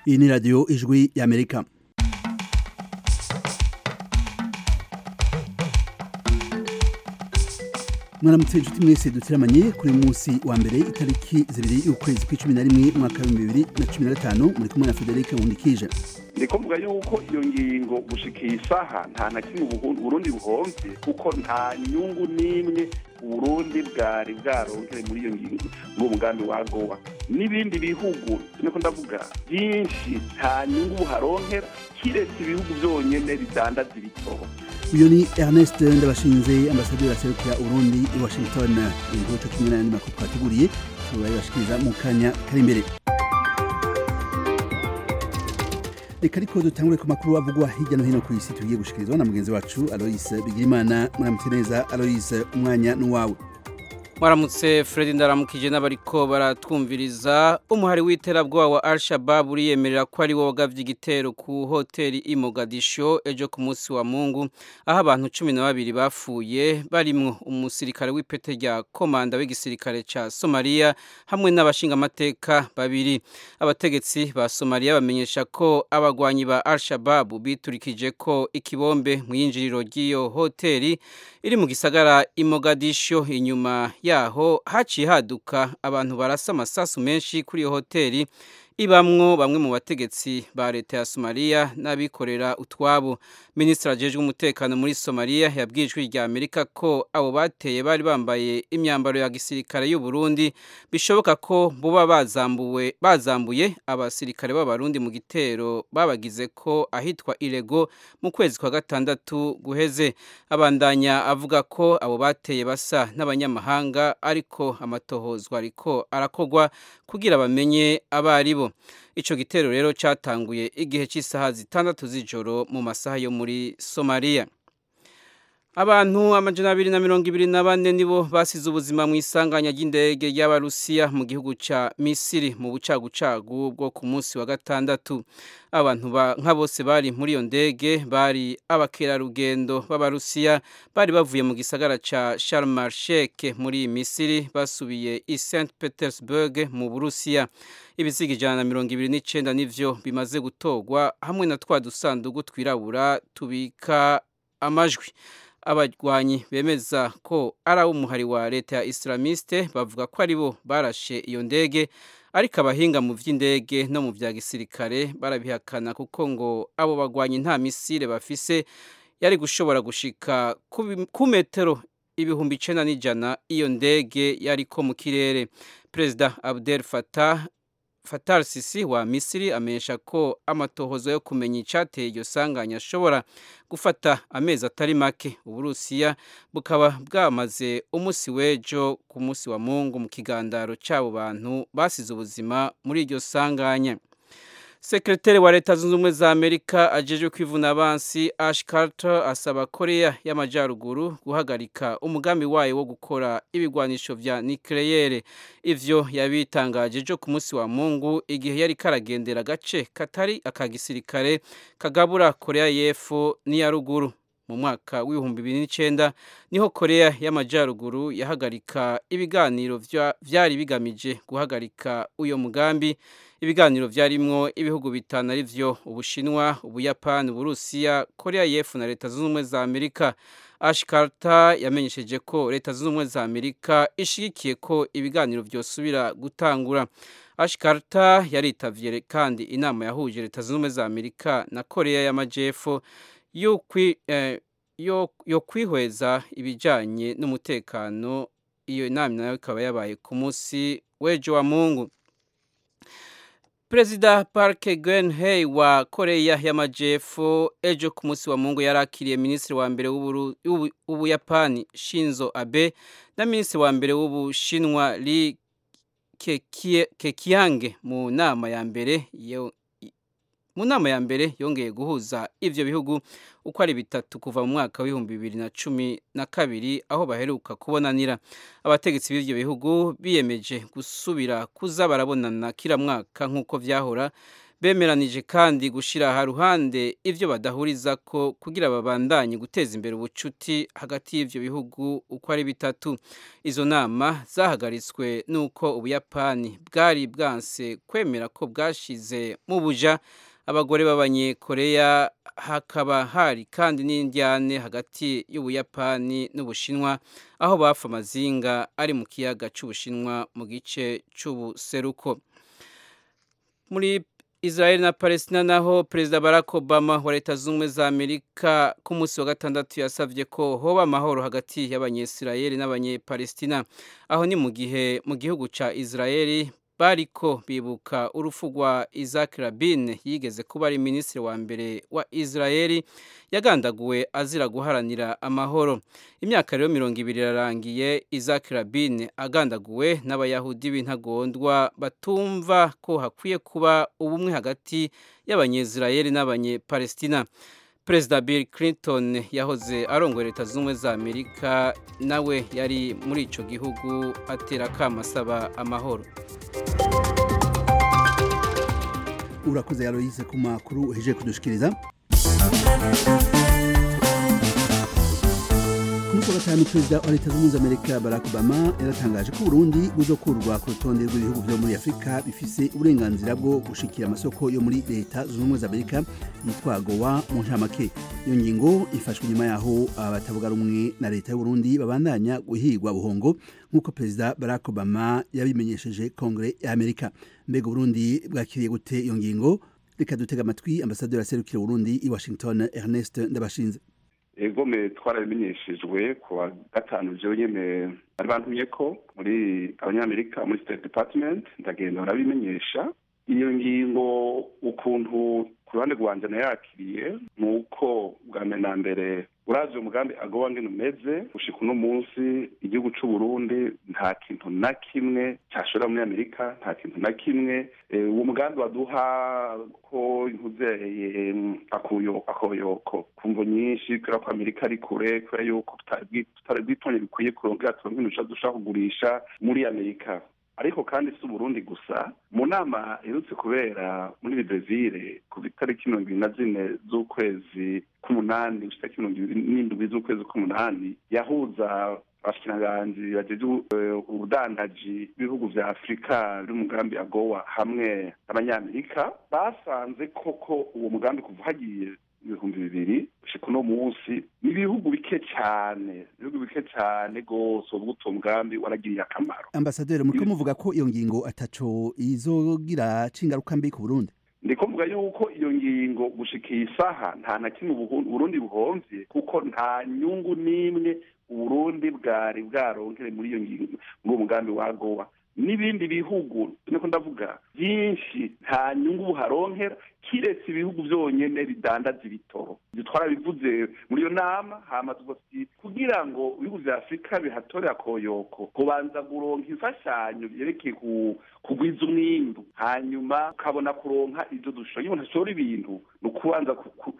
iyi ni radiyo ijwi y'amerika mwaramutse inshuti mwese duteramanye kuri munsi wa mbere itariki zibiri y'ukwezi kw'icumi na rimwe umwaka w'ibihumbi bibiri na cumi na gatanu muri kumwe na federike nkundikije ni kuvuga yuko iyo ngingo gushika iyi saha nta na kimwe uburundi buhomvye kuko nta nyungu n'imwe uburundi bwari bwaronkere muri iyo ngingo muri mugambi wa gowa n'ibindi bihugu niko ndavuga byinshi nta nyungu buharonkera kiretse ibihugu byonyene bidandaza ibitoro uyu ni ernest ndabashinze ambasaderi aserukira urundi i washington inkuru co kimwe n'ayandi makuru twateguriye turayibashikiriza mu kanya kari imbere reka ariko dutangure ku makuru avugwa hirya no hino ku isi tugiye gushikirizwa na mugenzi wacu aloise bigirimana muramutse neza aloise umwanya n'uwawe mwaramutse Fred ndaramukije n'abariko baratwumviriza umuhari w'iterabwoba wa Al-Shabaab uriyemerera ko ari wo wagavye igitero ku hoteli i Mogadisho ejo ku munsi wa Mungu aho abantu cumi na babiri bapfuye barimwo umusirikare w'ipete rya komanda w'igisirikare ca Somalia hamwe n'abashingamateka babiri abategetsi ba Somalia bamenyesha ko abagwanyi ba Al-Shabaab biturikije ko ikibombe mu yinjiriro ry'iyo hoteli iri mu gisagara i Mogadisho inyuma yaho haciye haduka abantu barasa amasasu menshi kuri iyo hoteli ibamwo bamwe mu bategetsi ba leta ya Somalia n'abikorera utwabo Ministre ajejwe umutekano muri Somalia yabwijwe rya Amerika ko abo bateye bari bambaye imyambaro ya gisirikare y'u Burundi bishoboka ko buba bazambuwe bazambuye abasirikare b'abarundi mu gitero babagize ko ahitwa Irego mu kwezi kwa gatandatu guheze abandanya avuga ko abo bateye basa n'abanyamahanga ariko amatohozwa ariko arakogwa kugira bamenye abaribo ico gitero rero catanguye igihe cy'isaha zitandatu z'ijoro mu masaha yo muri Somalia Abantu amajana abiri na mirongo ibiri na bane nibo basize ubuzima mu isanganya ry'indege y'Abarusiya mu gihugu ca Misiri mu bucagucagu bwo ku munsi wa gatandatu. Abantu nka bose bari muri iyo ndege bari abakerarugendo b'Abarusiya bari bavuye mu gisagara ca Sharm el-Sheikh muri Misiri basubiye i St Petersburg mu Burusiya. Ibiziga ijana na mirongo ibiri n'icenda nivyo bimaze gutorwa hamwe na twa dusandugu twirabura tubika amajwi. abagwanyi bemeza ko ari ab'umuhari wa leta ya islamiste bavuga ko ari bo barashe iyo ndege ariko abahinga mu by'indege no mu bya gisirikare barabihakana kuko ngo abo bagwanyi nta misile bafise yari gushobora gushika ku metero ibihumbi icenda n'ijana iyo ndege yariko mu kirere perezida abdel fatah Fatar Sisi wa Misiri amenyesha ko amatohozo yo kumenya icateye iryo sanganya ashobora gufata amezi atari make Uburusiya bukaba bwamaze umusi w'ejo ku munsi wa Mungu mu kigandaro c'abo bantu basize ubuzima muri iryo sanganya Sekretari wa leta zunze ubumwe za Amerika ajejwe kwivuna abansi Ash Carter asaba Korea y'Amajyaruguru guhagarika umugambi wayo wo gukora ibigwanisho vya nucleaire ivyo yabitangaje ejo ku munsi wa Mungu igihe yari karagendera agace katari akagisirikare kagabura Korea y'Epfo n'iya ruguru mu mwaka w'ibihumbi bibiri n'icenda niho korea y'amajyaruguru yahagarika ibiganiro vyari bigamije guhagarika uyo mugambi ibiganiro vyarimwo ibihugu bitanu ari vyo ubushinwa ubuyapani uburusiya korea y'epfo na leta zunze ubumwe za amerika ash carter yamenyesheje ko leta zunze ubumwe za amerika ishigikiye ko ibiganiro vyosubira gutangura ash carter yaritavye kandi inama yahuje leta zunze ubumwe za amerika na korea y'amajyepfo yo kwihweza ibijyanye n'umutekano iyo nama nayo ikaba yabaye ku munsi w'ejo wa mungu perezida park geun-hye wa koreya y'amajyepfo ejo ku munsi wa mungu yari akiriye minisitiri wa mbere w'ubuyapani shinzo abe na minisitiri wa mbere w'ubushinwa li kekiyange mu nama ya mbere mu nama ya mbere yongeye guhuza ivyo bihugu uko ari bitatu kuva mu mwaka w'ibihumbi bibiri na cumi na kabiri aho baheruka kubonanira abategetsi b'ivyo bihugu biyemeje gusubira kuza barabonana kila mwaka nk'uko vyahora bemeranije kandi gushyira haruhande ibyo badahuriza ko kugira babandanye guteza imbere ubucuti hagati y'ibyo bihugu uko ari bitatu izo nama zahagaritswe n'uko ubuyapani bwari bwanse kwemera ko bwashize mu buja abagore b'abanyekoreya hakaba hari kandi n'indyane hagati y'ubuyapani n'ubushinwa aho bafa amazinga ari mu kiyaga cy'ubushinwa mu gice cy'ubuseruko muri Israel na Palestina naho Perezida Barack Obama wa Leta Zunze za Amerika ku munsi wa gatandatu yasavye ko hoba amahoro hagati y'abanyesirayeli n'abanyepalestina aho ni mu gihe mu gihugu ca Israeli bariko bibuka urupfu rwa Isaac Rabin yigeze kuba ari minisitiri wa mbere wa Israeli yagandaguwe azira guharanira amahoro imyaka rero mirongo ibiri irarangiye Isaac Rabin agandaguwe n'abayahudi b'intagondwa batumva ko hakwiye kuba ubumwe hagati y'abanyezirayeli n'abanyepalestina perezida bill clinton yahoze arongoye leta z'ubumwe za amerika nawe yari muri ico gihugu atera akama asaba amahoro urakoze yaroyize ku makuru uhejeje kudushikiriza ku munsi wa gatanu perezida wa leta zunze amerika barack obama yaratangaje ko uburundi buzokurwa ku rutonde rw'ibihugu vyo muri afurika bifise uburenganzira bwo gushikira amasoko yo muri leta zunze ubumwe za amerika yitwa gowa mu ntamake iyo ngingo ifashwe nyuma yaho abatavuga rumwe na leta y'uburundi babandanya guhigwa buhongo nk'uko perezida barack obama yabimenyesheje kongere ya amerika mbega uburundi bwakiriye gute iyo ngingo reka dutega amatwi ambasaderi aserukira uburundi i washington ernest ndabashinze egome twarabimenyeshejwe ku wa gatanu jewe nyene bari bantumye ko muri abanyamerika muri state department ndagenda barabimenyesha iyo ngingo ukuntu ku ruhande rwanje nayakiriye ni uko bwa mbere na mbere urazi umugambi agowa ngene umeze gushika uno munsi igihugu c'uburundi nta kintu na kimwe cashora muri amerika nta kintu na kimwe uwo mugambi waduha ko nkuzeye akoyoko kumvo nyinshi kubera ko amerika ari kure kubera yuko tutari bwitonye bikwiye kurongera turonke ibintu dushaka kugurisha muri amerika ariko kandi si uburundi gusa mu nama iherutse kubera muri brezil ku itariki mirongo ibiri na zine z'ukwezi k'umunani gushika mirongo ibiri n'indwi z'ukwezi k'umunani yahuza abashikiranganji bajeje ubudandaji b'ibihugu vya afurika biri umugambi agowa hamwe n'abanyamerika basanze koko uwo mugambi kuva hagiye ibihumbi bibiri gushika uno munsi ni ibihugu bike cyane ibihugu bike cyane rwose ubwo uwo mugambi waragiriye akamaro ambasaderi muriko muvuga ko iyo ngingo ataco izogira cingaruka mbi ku burundi ndiko mvuga yuko iyo ngingo gushika iyi saha nta na kimwe uburundi buhomvye kuko nta nyungu n'imwe uburundi bwari bwaronkere muri iyo ngingo muri uwo mugambi wa gowa n'ibindi bihugu niko ndavuga byinshi nta nyungu buharonkera kiretse ibihugu byonyene bidandaza ibitoro ibyo twarabivuze muri iyo nama hama tuti kugira ngo ibihugu vya afurika bihatore akoyoko kubanza guronka imfashanyo vyerekeye kugwiza umwimbu hanyuma ukabona kuronka ivyo dushoboye umuntu ashobora ibintu ni ukubanza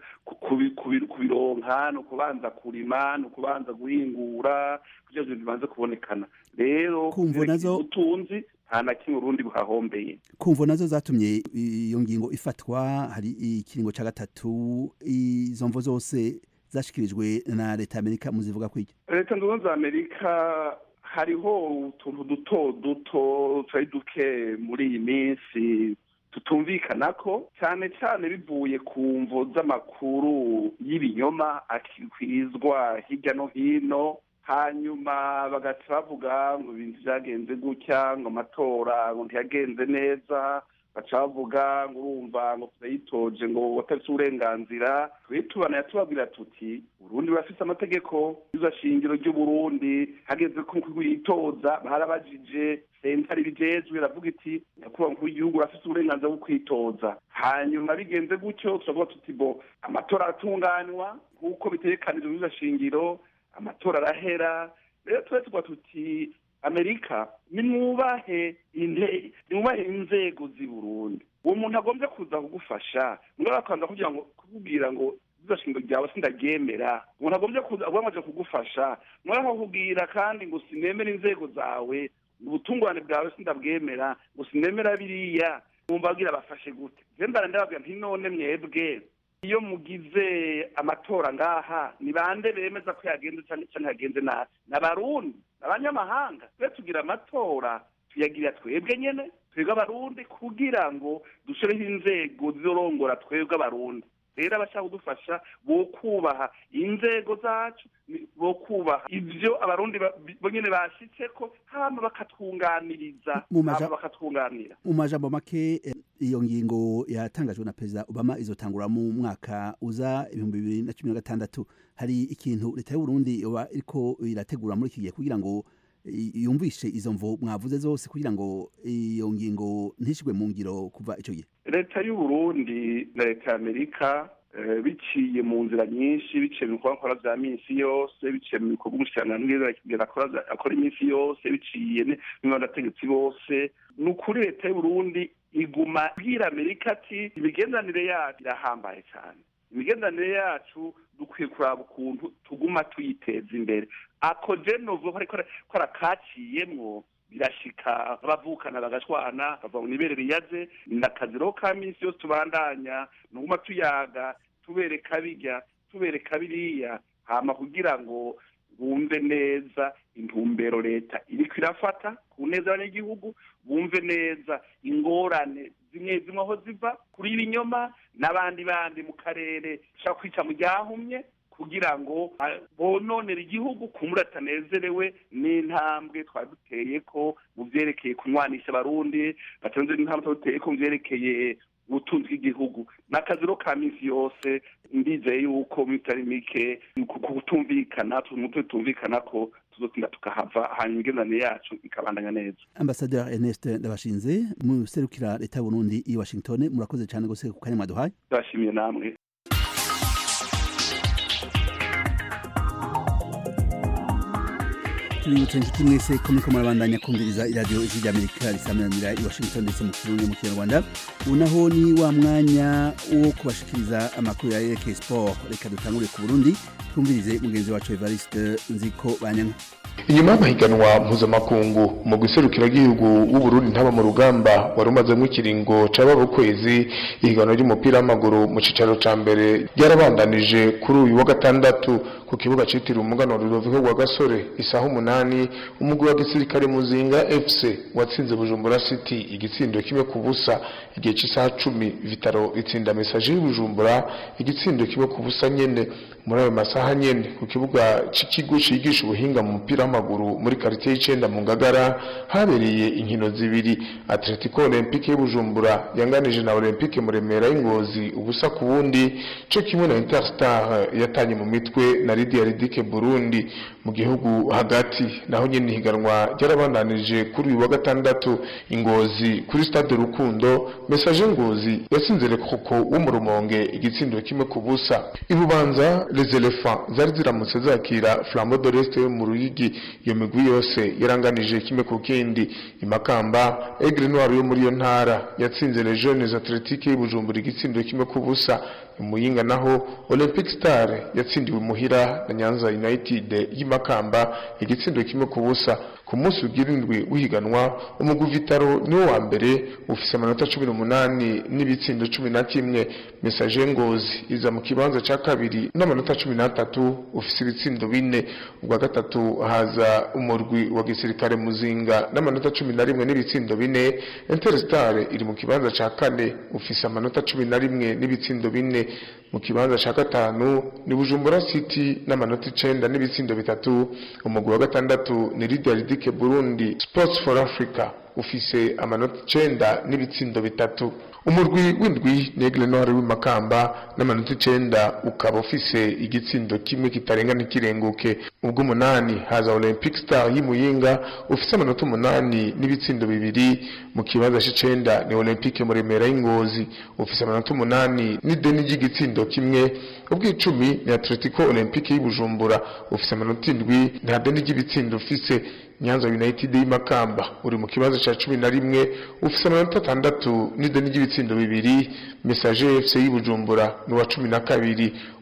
kubironka ni ukubanza kurima ni ukubanza guhingura kugira ngo bibanze kubonekana rero kumvo nazo utunzi nta na kimwe urundi buhahombeye kumvo nazo zatumye iyo ngingo ifatwa hari ikiringo ca gatatu izo mvo zose zashikirijwe na leta y'amerika muzivuga kwiki leta nzunze za amerika hariho utuntu duto duto turi duke muri iyi minsi tutumvikana ko cyane cyane bivuye ku mvo z'amakuru y'ibinyoma akikwizwa hirya no hino hanyuma bagaca bavuga ngo ibintu byagenze gutya ngo amatora ngo ntiyagenze neza baca bavuga ngo urumva ngo turayitoje ngo wataretse uburenganzira twe tubana tubabwira tuti urundi burafise amategeko izo shingiro ry'uburundi hageze ko kuyitoza barabajije sentare ibijejwe iravuga iti nyakubahwa mukuru w'igihugu urafise uburenganzira bwo kwitoza hanyuma bigenze gutyo turavuga tuti bo amatora aratunganywa nk'uko bitegekanijwe muri shingiro amatora arahera rero tuba tuba tuti amerika nimwubahe nimwubahe inzego z'i burundi uwo muntu agombye kuza kugufasha mugabo akaza kugira ngo kukubwira ngo izashinga ryawe sindaryemera umuntu agombye kuza agombaje kugufasha mugabo akakubwira kandi ngo sinemera inzego zawe ubutungane bwawe sindabwemera ngo sinemera biriya wumva abwira bafashe gute je mbara ndababwira nti none mwebwe iyo mugize amatora ngaha ni bande bemeza ko yagenze canke canke yagenze nabi n'abarundi n'abanyamahanga twe tugira amatora tuyagira twebwe nyene twebwe abarundi kugira ngo dushireho inzego zizorongora twebwe abarundi rero abashaka kudufasha bo kubaha inzego zacu ni- bo kubaha ivyo abarundi ba- bi- bo nyene bashitseko hama bakatwunganiriza Mu maja- hama bakatwunganira mu majambo make eh, iyo ngingo yatangajwe na perezida obama izotangura mu mwaka uza ibihumbi bibiri na cumi na gatandatu hari ikintu leta y'uburundi yoba iriko irategura muri iki gihe kugira ngo i- yumvishe izo mvo mwavuze zose kugira ngo iyo ngingo ntishigwe mu ngiro kuva ico gihe leta y'uburundi na leta y'amerika eh, biciye mu nzira nyinshi biciye mu bikorwa nkora vya minsi yose biciye mu bikorwa umushikiranganji akora vya- akora iminsi yose biciye ne- n'abategetsi bose ni ukuri leta y'uburundi iguma bwira amerika ati imigenderanire yacu irahambaye cyane imigenderanire yacu dukwiye kuraba ukuntu tuguma tuyiteza imbere ako je novuga ko ariko ko arakaciyemwo birashika abavukana bagashwana bava mu nibere riyaze ni akazi rero ka minsi yose tubandanya nuguma tuyaga tubereka birya tubereka biriya hama kugira ngo bumve neza intumbero leta iriko irafata ku neza y'abanyagihugu bumve neza ingorane zimwe zimwe aho ziva kuri ibinyoma n'abandi bandi mu karere bashaka kwica mu ryahumye kugira ngo ah, bononere igihugu kumura atanezerewe n'intambwe twari duteye ko mu vyerekeye kunywanisha abarundi batonze n'intambwe twari duteye ko mu vyerekeye ubutunzi bw'igihugu n'akazi rero ka minsi yose ndizeye yuko mitari mike ku ku kutumvikana tumutwe tutumvikana ko tuzotinda tukahava hanyuma imigenderanire yacu ikabandanya neza ambasaderi ernest ndabashinze muserukira leta y'uburundi i washington murakoze cyane gose ku kanya mwaduhaye ndabashimiye namwe tubibutse inshuti mwese ko muriko murabandanya kumviriza iradiyo ijwi ry'amerika risameranira i washington ndetse mu kirundi mu kinyarwanda ubu naho ni wa mwanya wo kubashikiriza amakuru ya yerekeye sport reka dutangure ku burundi twumvirize mugenzi wacu evariste nziko banyanka inyuma y'amahiganwa mpuzamakungu mu gihugu w'uburundi ntaba mu rugamba wari umazemo ikiringo caba ukwezi ihiganwa ry'umupira w'amaguru mu cicaro ca mbere ryarabandanije kuri uyu wa gatandatu ku kibuga citiriwe umuganwa Rudoviko rwa gasore isaha umunani umugwi wa gisirikare muzinga fc watsinze bujumbura city igitsindo kimwe ku busa igihe c'isaha cumi vitaro itsinda mesaje y'ubujumbura igitsindo kimwe ku busa nyene muri ayo masaha nyene ku kibuga c'ikigo cigisha ubuhinga mu mupira w'amaguru muri quartier y'icenda mu ngagara habereye inkino zibiri atletico olympique y'ubujumbura yanganije na olympique muremera y'ingozi ubusa ku wundi co kimwe na interstar yatanye mu mitwe na lidia ridike burundi mu gihugu hagati naho nyene ihiganwa ryarabandanije kuri uyu wa gatandatu ingozi kuri stade rukundo message ngozi yatsinze lekoko wo mu rumonge igitsindo kimwe ku busa ibubanza les elephants zari ziramutse zakira flambeau de l'est yo mu ruyigi iyo migwi yose yaranganije kimwe ku kindi imakamba aigle noir yo muri iyo ntara yatsinze les jeunes athletiques y'ubujumbura igitsindo kimwe ku busa imuyinga naho olympic star yatsindiwe muhira na nyanza united y'imakamba igitsindo kimwe ku busa ku munsi ugirindwi w'ihiganwa umugwi vitaro niwo wa mbere ufise amanota cumi n'umunani n'ibitsindo cumi na kimwe mesaje ngozi iza mu kibanza ca kabiri n'amanota cumi n'atatu ufise ibitsindo bine ubwa gatatu haza umurwi wa gisirikare muzinga n'amanota cumi na rimwe n'ibitsindo bine interstar iri mu kibanza ca kane ufise amanota cumi na rimwe n'ibitsindo bine mu kibanza ca gatanu ni bujumbura city n'amanota icenda n'ibitsindo bitatu umugwi wa gatandatu ni lidia ridike burundi sports for africa ufise amanota icenda n'ibitsindo bitatu umurwi w'indwi negle noir w'imakamba n'amanota icenda ukaba ufise igitsindo kimwe kitarenga n'ikirenguke ubw'umunani haza olympic star y'imuyinga ufise amanota umunani n'ibitsindo bibiri mu kibanza c'icenda ni olympique muremera y'ingozi ufise amanota umunani n'ideni ry'igitsindo kimwe ubw'icumi ni atletico olympique y'ubujumbura ufise amanota indwi nta deni ry'ibitsindo ufise nyanza united y'imakamba uri mu kibazo ca cumi na rimwe ufise amanota atandatu n'ideni ry'ibitsindo bibiri message fc y'ubujumbura ni uwa cumi na kabiri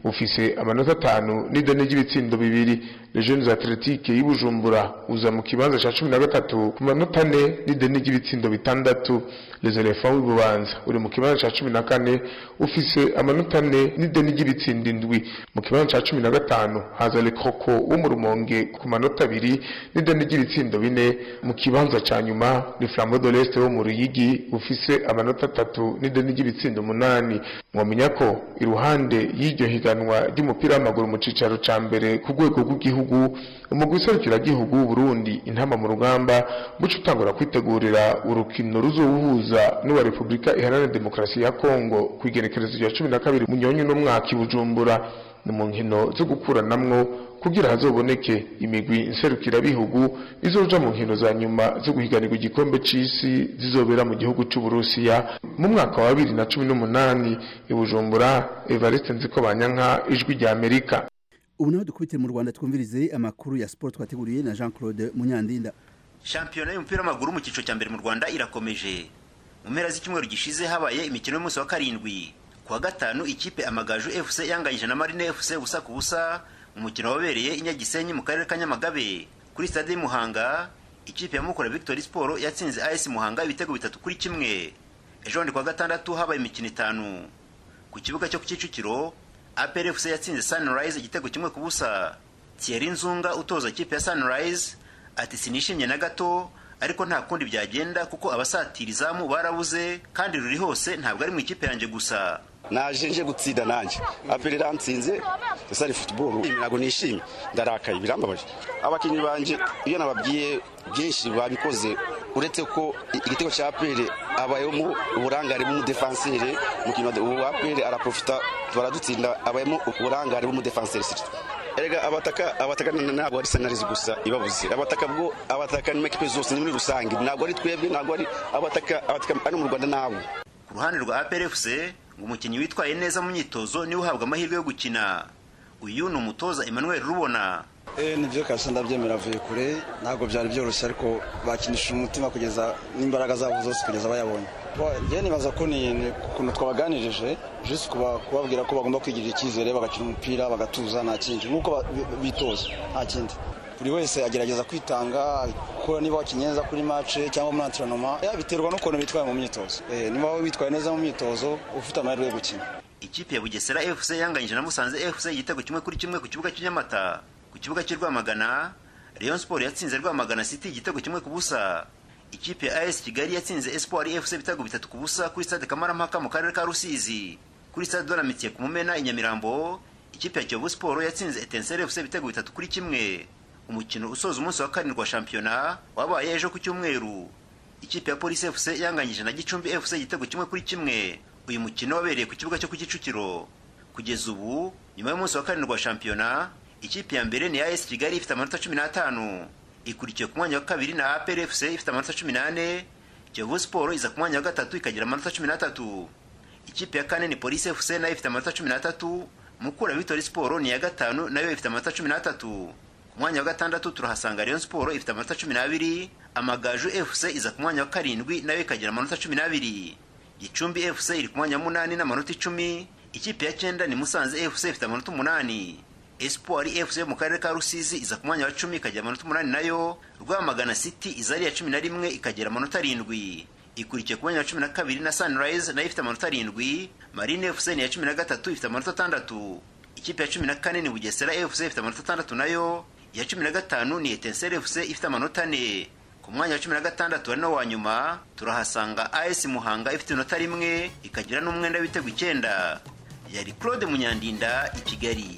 ufise amanota atanu n'ideni ry'ibitsindo bibiri les jeunes athletique y'Ibujumbura uza mu kibanza ca cumi na gatatu ku manota ane n'ideni ry'ibitsindo bitandatu les elephants w'ibubanza uri mu kibanza ca cumi na kane ufise amanota ane n'ideni ry'ibitsindo indwi mu kibanza ca cumi na gatanu haza le croco wo mu rumonge ku manota abiri n'ideni ry'ibitsindo bine mu kibanza ca nyuma ni flambeau de l'est wo mu ruyigi ufise amanota atatu n'ideni ry'ibitsindo umunani mwomenya ko iruhande y'iryo higanwa ry'umupira w'amaguru mu cicaro ca mbere ku rwego rw'igihugu umugwi serukiragihugu w'uburundi intama mu rugamba buca utangura kwitegurira urukino ruzowuhuza n'uwa repubulika iharanira demokarasi ya kongo ku igenekerezo rya cumi na kabiri munyonyi n'umwaka i bujumbura ni mu nkino zo gukuranamwo kugira hazoboneke imigwi nserukirabihugu izoja mu nkino za nyuma zo guhiganirwa igikombe c'isi zizobera mu gihugu c'uburusiya mu mwaka wa bibiri na cumi n'umunani i bujumbura evariste nziko banyanka ijwi rya amerika ubu naho dukubitire mu rwanda twumvirize amakuru ya siporo twateguriye na jean claude munyandinda shampiyona y'umupira w'amaguru mu cyiciro cya mbere mu rwanda irakomeje mu mpera z'icyumweru gishize habaye imikino y'umunsi wa karindwi ku wa gatanu ikipe amagaju fc yanganyije na marine fc ubusa ku busa umukino wabereye i nyagisenyi mu karere ka nyamagabe kuri stade y'umuhanga ikipe ya mukura victory sport yatsinze as muhanga ibitego bitatu kuri kimwe ejo bundi ku wa gatandatu habaye imikino itanu ku kibuga cyo ku kicukiro apr fc yatsinze sunrise igitego kimwe ku busa thierry nzunga utoza ikipe ya sunrise ati sinishimye na gato ariko nta kundi byagenda kuko abasatira izamu barabuze kandi ruri hose ntabwo ari mu ikipe yanjye gusa naje nje gutsinda nanjye aperi iransinze ese ari futuboro ntabwo nishimye ndarakaye birambabaje abakinnyi banjye iyo nababwiye byinshi babikoze uretse ko igitego cya aperi abayemo uburangare bw'umudefanseri umukino wa aperi araprofita baradutsinda abayemo uburangare bw'umudefanseri erega abataka abataka ntabwo ari senarizi gusa ibabuze abataka bwo abataka ni ekipe zose ni muri rusange ntabwo ari twebwe ntabwo ari abataka abataka ari mu rwanda nabo ku ruhande rwa apr fc ngo umukinnyi witwaye neza mu myitozo niwe uhabwa amahirwe yo gukina uyu ni umutoza emmanuel rubona nibyo kabisa ndabyemera avuye kure ntabwo byari byoroshye ariko bakinisha umutima kugeza n'imbaraga zabo zose kugeza bayabonye njyewe nibaza ko ni ukuntu twabaganirije jisi kubabwira ko bagomba kwigirira icyizere bagakina umupira bagatuza nta kindi nk'uko bitoza nta kindi buri wese agerageza kwitanga ko niba wakinnye neza kuri mace cyangwa muri antrenoma biterwa n'ukuntu bitwaye mu myitozo niba wowe witwaye neza mu myitozo ufite amahirwe yo gukina ikipe ya bugesera fc yanganyije na musanze fc igitego kimwe kuri kimwe ku kibuga cy'inyamata ku kibuga cy'i rwamagana rayon sport yatsinze rwamagana city igitego kimwe ku busa ikipe ya as kigali yatsinze espoir fc ibitego bitatu ku busa kuri stade kamarampaka mu karere ka rusizi kuri stade doramitiye ku mumena i nyamirambo ikipe ya kiyovu sport yatsinze etensere fc ibitego bitatu kuri kimwe umukino usoza umunsi wa karindwi wa shampiyona wabaye ejo ku cyumweru ikipe ya polisi fc yanganyije na gicumbi fc igitego kimwe kuri kimwe uyu mukino wabereye ku kibuga cyo ku kicukiro kugeza ubu nyuma y'umunsi wa karindwi wa shampiyona ikipe ya mbere ni as kigali ifite amanota cumi n'atanu ikurikiye ku mwanya wa kabiri na apr fc ifite amanota cumi n'ane kiyovu siporo iza ku mwanya wa gatatu ikagira amanota cumi n'atatu ikipe ya kane ni polisi fc nayo ifite amanota cumi n'atatu mukura victory siporo ni iya gatanu nayo ifite amanota cumi n'atatu ku mwanya wa gatandatu turahasanga rayon siporo ifite amanota cumi n'abiri amagaju fc iza ku mwanya wa karindwi nayo ikagira amanota cumi n'abiri gicumbi fc iri ku mwanya wa munani n'amanota icumi ikipe ya cyenda ni musanze fc ifite amanota umunani espoir fc mu karere ka rusizi iza ku mwanya wa cumi ikagira amanota umunani nayo rwamagana city iza ari iya cumi na rimwe ikagira amanota arindwi ikurikiye ku mwanya wa cumi na kabiri na sunrise nayo ifite amanota arindwi marine fc ni iya cumi na gatatu ifite amanota atandatu ikipe ya cumi na kane ni bugesera fc ifite amanota atandatu nayo iya cumi na gatanu ni etensere fc ifite amanota ane ku mwanya wa cumi na gatandatu ari nawo wa nyuma turahasanga as muhanga ifite inota rimwe ikagira n'umwenda w'ibitego icyenda yari claude munyandinda i kigali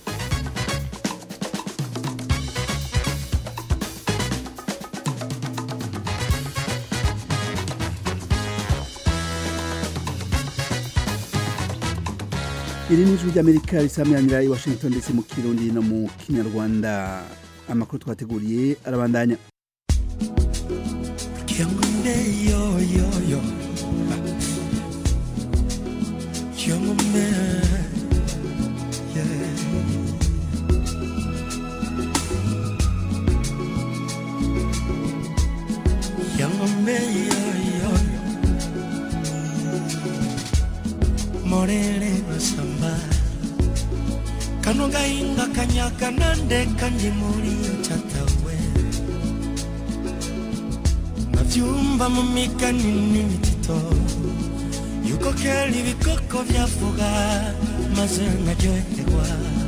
iri ni ijwi ry'amerika risamyanira i washington ndetse mu kirundi no mu kinyarwanda amakuru twateguriye arabandanya Morele masamba kano gahinga kanyaga nandeka ndi muri catawe navyumva mu migani n'imitito yuko kera ibikoko vyavuga maze nkaryoherwa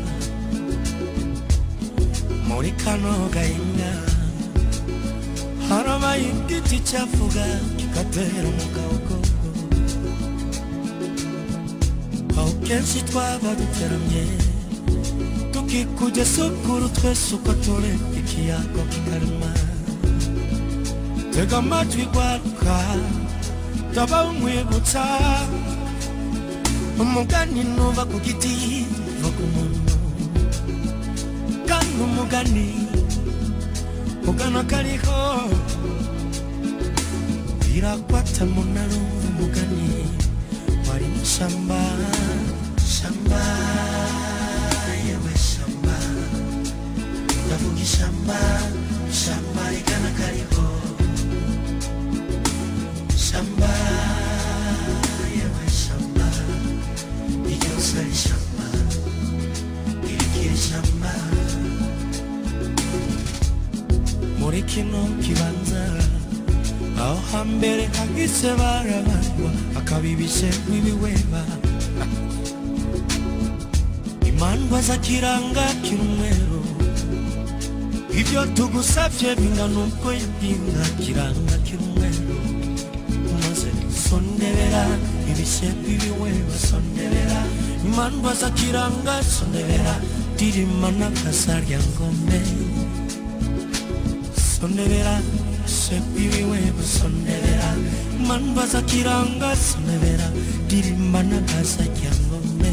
muri kano gahinga harabaye igiti cyavuga kigatera umugabo aho kenshi twaba duteramye tukikujya sukuru twese uko turi ikiyago kikarema tega amatwi rwaruka taba umwibutsa umugani nuva ku giti uva ku muntu kandi umugani ugana kariho birakwata munarumva umugani wari mu shamba shamba yewe shamba ndavuga ishamba shamba rigana kariho shamba yewe shamba iryose ari shamba irikiri shamba muri kino kibanza aho hambere hahise barabarwa akabibishe nk'ibiweba imandwa zakiranga kirumweru ibyo tugusabye bingana uko yabwinga kiranga kirumweru maze sondebera ibishe nk'ibiweba sondebera imandwa zakiranga sondebera dirima n'akasarya ngome sondebera sepiwiwe sondebera manbaza kiranga sondebera dirima n'akasa kyangombe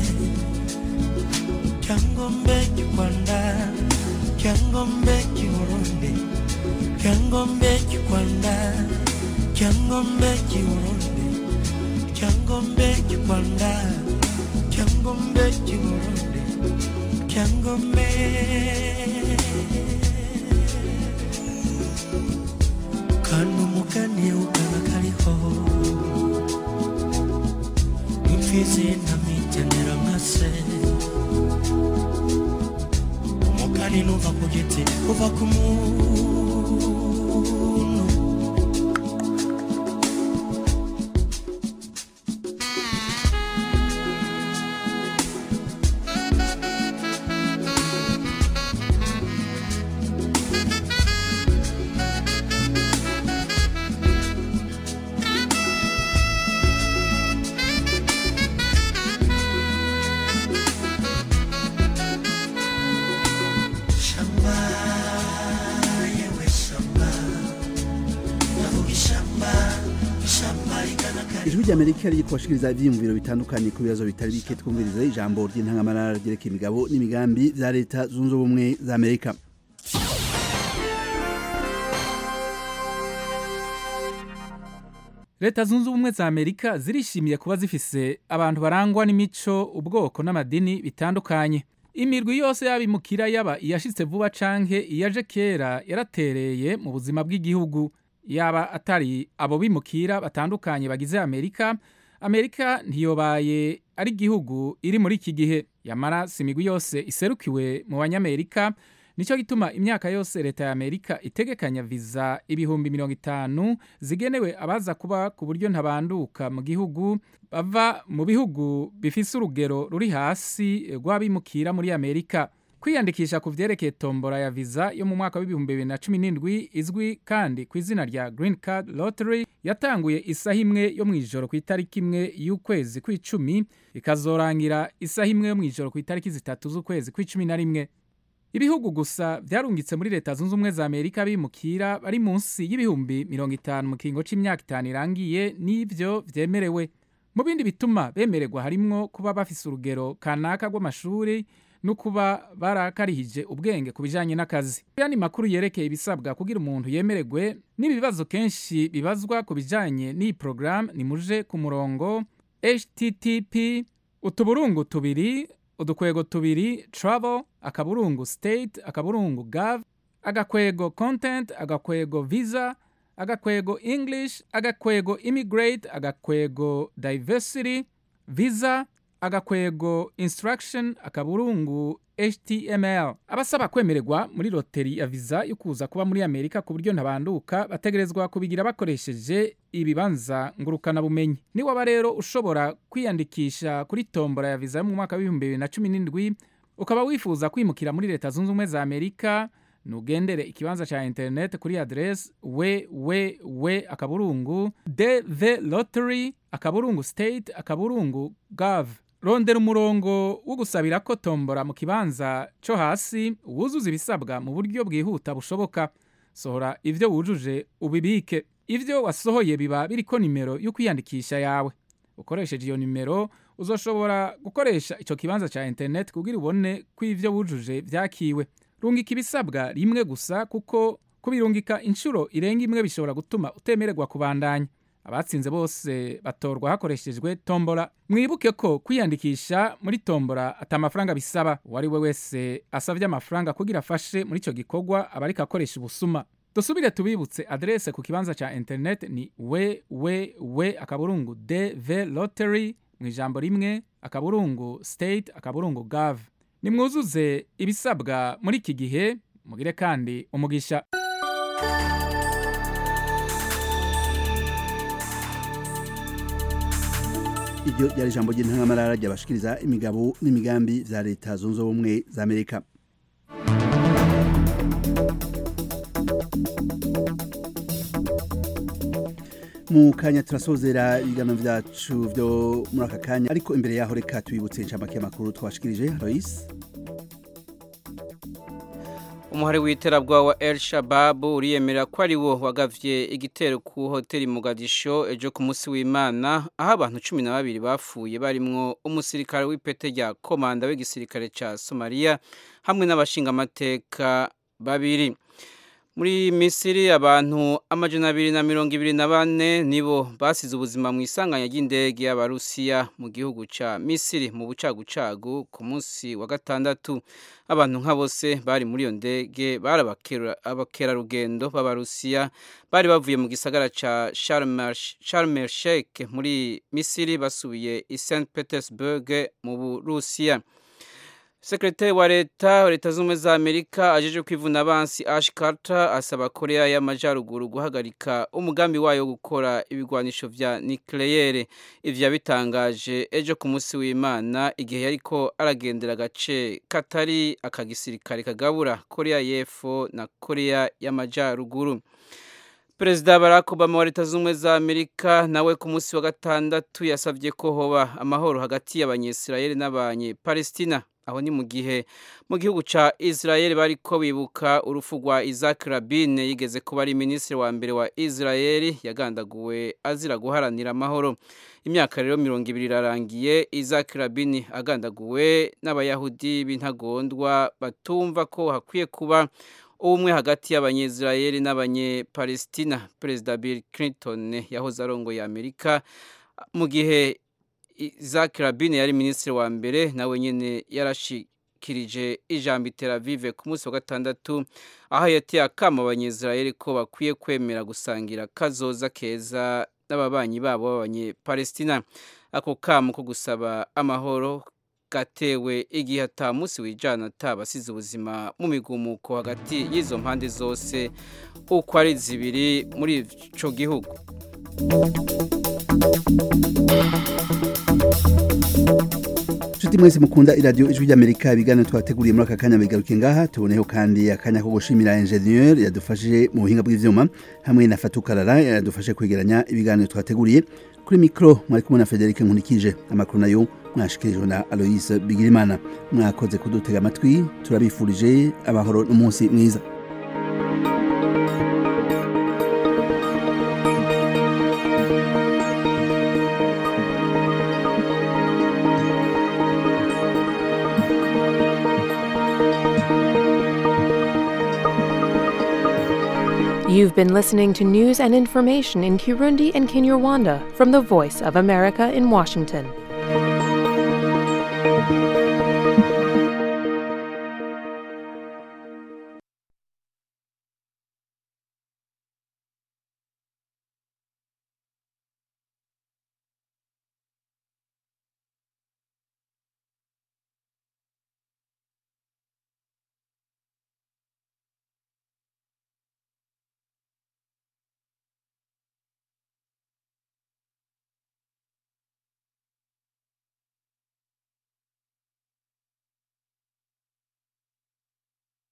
kyangombe kikwanda kyangombe kiburundi kyangombe kikwanda kyangombe kiburundi kyangombe kikwanda kyangombe kiburundi kyangombe kandi umugani ugana kariho imfizi ntamigenera nka se umugani nuva ku giti uva ku muntu shamba yewe shamba ndavuga ishamba ishamba rigana kariho ijwi ry'amerika riri kubashikiriza ivyiyumviro bitandukanye ku bibazo bitari bike twumviriza ijambo ry'intangamarara ryerekeye imigabo n'imigambi vya leta zunze ubumwe za amerika leta zunze ubumwe za amerika zirishimiye kuba zifise abantu barangwa n'imico ubwoko n'amadini bitandukanye imirwi yose y'abimukira yaba iyashitse vuba canke iyaje kera yaratereye mu buzima bw'igihugu yaba atari abo bimukira batandukanye bagize amerika amerika ntiyobaye ari igihugu iri muri iki gihe yamara si imigwi yose iserukiwe mu banyamerika nicyo gituma imyaka yose leta ya amerika itegekanya viza ibihumbi mirongo itanu zigenewe abaza kuba ku buryo ntabanduka mu gihugu bava mu bihugu bifise urugero ruri hasi rw'abimukira muri amerika kwiyandikisha ku vyerekeye tombora ya viza yo mu mwaka w'ibihumbi bibiri na cumi n'indwi izwi kandi ku izina rya green card lottery yatanguye isaha imwe yo mu ijoro ku itariki imwe y'ukwezi kw'icumi ikazorangira isaha imwe yo mu ijoro ku itariki zitatu z'ukwezi kw'icumi na rimwe ibihugu gusa vyarungitse muri leta zunze ubumwe za amerika bimukira bari munsi y'ibihumbi mirongo itanu mu kiringo c'imyaka itanu irangiye n'ivyo vyemerewe mu bindi bituma bemererwa harimwo kuba bafise urugero kanaka rw'amashuri no kuba barakarihije ubwenge ku bijanye n'akazi yani makuru yerekeye ibisabwa kugira umuntu yemererwe n'ibibazo kenshi bibazwa ku bijanye n'iyi porogaramu ni muje ku murongo http utuburungu tubiri udukwego tubiri travel akaburungu state akaburungu gov agakwego content agakwego visa agakwego english agakwego immigrate agakwego diversity visa agakwego instruction akaburungu html abasaba kwemererwa muri loteri ya viza yo kuza kuba muri amerika ku buryo ntabanduka bategerezwa kubigira bakoresheje ibibanza ngurukanabumenyi niwaba rero ushobora kwiyandikisha kuri tombora ya viza yo mu mwaka w'ibihumbi bibiri na cumi n'indwi ukaba wifuza kwimukira muri leta zunze ubumwe za amerika nugendere ikibanza cha internet kuri adresse www akaburungu dv lottery akaburungu state akaburungu gov rondera umurongo wo gusabira ko tombora mu kibanza cyo hasi wuzuza ibisabwa mu buryo bwihuta bushoboka sohora ivyo wujuje ubibike ivyo wasohoye biba biriko nimero yo kwiyandikisha yawe ukoresheje iyo nimero uzoshobora gukoresha ico kibanza ca internet kugira ubone ko ivyo wujuje vyakiwe rungika ibisabwa rimwe gusa kuko kubirungika inshuro irenga imwe bishobora gutuma utemererwa kubandanya abatsinze bose batorwa hakoreshejwe tombora mwibuke ko kwiyandikisha muri tombora ata amafaranga bisaba uwo ari we wese asabye amafaranga kugira afashe muri icyo gikorwa aba ariko akoresha ubusuma dusubire tubibutse adrese ku kibanza cya internet ni www akaburungu dv lottery mu ijambo rimwe akaburungu state akaburungu gov nimwuzuze ibisabwa muri iki gihe mugire kandi umugisha iryo ryari ijambo ry'intangamarara ryabashikiriza imigabo n'imigambi vya leta zunze ubumwe za amerika mu kanya turasozera ibiganiro vyacu vyo muri aka kanya ariko imbere yaho reka tubibutse inshamake y'amakuru twashikirije Lois umuhari w'iterabwoba wa El Shabab uriyemera ko ari wo wagavye igitero ku hoteli Mogadisho ejo ku munsi w'Imana aho abantu cumi na babiri bapfuye barimwo umusirikare w'ipete rya komanda w'igisirikare ca Somalia hamwe n'abashingamateka babiri muri misiri abantu amajana abiri na mirongo ibiri na bane nibo basize ubuzima mu isanganya ry'indege y'abarusiya mu gihugu ca misiri mu bucagucagu ku munsi wa gatandatu abantu nka bose bari muri iyo ndege bari abakerarugendo b'abarusiya bari bavuye mu gisagara ca Sharm el Sheikh muri misiri basubiye i St Petersburg mu burusiya sekretari wa leta leta z'ubumwe za amerika ajeje kwivuna abansi ash carter asaba korea y'amajyaruguru guhagarika umugambi wayo wo gukora ibigwanisho vya nucleaire ivyo yabitangaje ejo ku munsi w'imana igihe yariko aragendera agace katari akagisirikare kagabura korea y'epfo na korea y'amajyaruguru perezida barack obama wa leta z'ubumwe za amerika nawe ku munsi wa gatandatu yasabye ko hoba amahoro hagati y'abanyesirayeli n'abanyepalestina aho ni mu gihe mu gihugu ca Israel bariko bibuka urufu rwa Isaac Rabin yigeze kuba ari minisitiri wa mbere wa Israel yagandaguwe azira guharanira amahoro imyaka rero mirongo ibiri irarangiye Isaac Rabin agandaguwe n'abayahudi b'intagondwa batumva ko hakwiye kuba ubumwe hagati y'abanyezirayeli n'abanyepalestina perezida Bill Clinton yahoze arongoye Amerika mu gihe Isaac Rabin yari minisitiri wa mbere nawe nyene yarashikirije ijambo Tel Aviv ku munsi wa gatandatu aho yateye akamo abanyezirayeli ko bakwiye kwemera gusangira kazoza keza n'ababanyi babo b'abanyepalestina ako kamo ko gusaba amahoro gatewe igihe ata munsi wijana atabasize ubuzima mu migumuko hagati y'izo mpande zose uko ari zibiri muri ico gihugu Nshuti mwese mukunda iradiyo ijwi ry'Amerika ibiganiro twateguriye muri aka kanya bigaruke ngaha tuboneho kandi akanya ko gushimira ingenieur yadufashije mu buhinga bw'ivyuma hamwe na Fatukarara yadufashe kwegeranya ibiganiro twateguriye kuri mikro mwari kumwe na Frederic Nkunikije amakuru nayo mwashikirijwe na Aloise Bigirimana mwakoze kudutega amatwi turabifurije amahoro n'umunsi mwiza You've been listening to news and information in Kirundi and Kinyarwanda from the Voice of America in Washington.